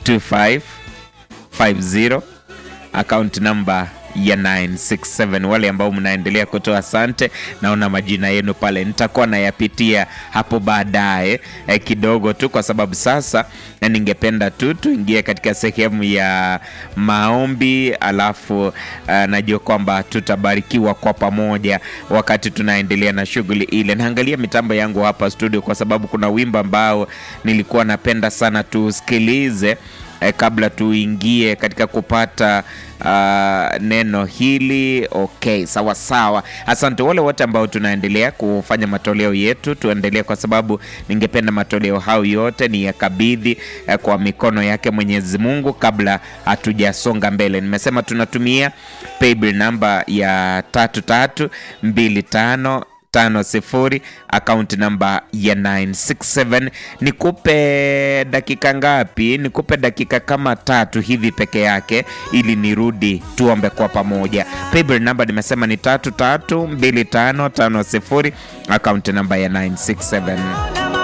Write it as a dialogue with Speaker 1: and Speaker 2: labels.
Speaker 1: 2550 account number ya 967 wale ambao mnaendelea kutoa asante naona majina yenu pale nitakuwa nayapitia hapo baadaye eh, kidogo tu kwa sababu sasa eh, ningependa tu tuingie katika sehemu ya maombi alafu eh, najua kwamba tutabarikiwa kwa pamoja wakati tunaendelea na shughuli ile naangalia mitambo yangu hapa studio kwa sababu kuna wimbo ambao nilikuwa napenda sana tusikilize eh, kabla tuingie katika kupata uh, neno hili okay sawa sawa asante wale wote ambao tunaendelea kufanya matoleo yetu tuendelee kwa sababu ningependa matoleo hayo yote ni yakabidhi eh, kwa mikono yake mwenyezi mungu kabla hatujasonga mbele nimesema tunatumia paybill namba ya tatu tatu mbili tano tano sifuri akaunti namba ya 967 nikupe dakika ngapi nikupe dakika kama tatu hivi peke yake ili nirudi tuombe kwa pamoja paybill namba nimesema ni tatu tatu mbili tano tano sifuri akaunti namba ya 967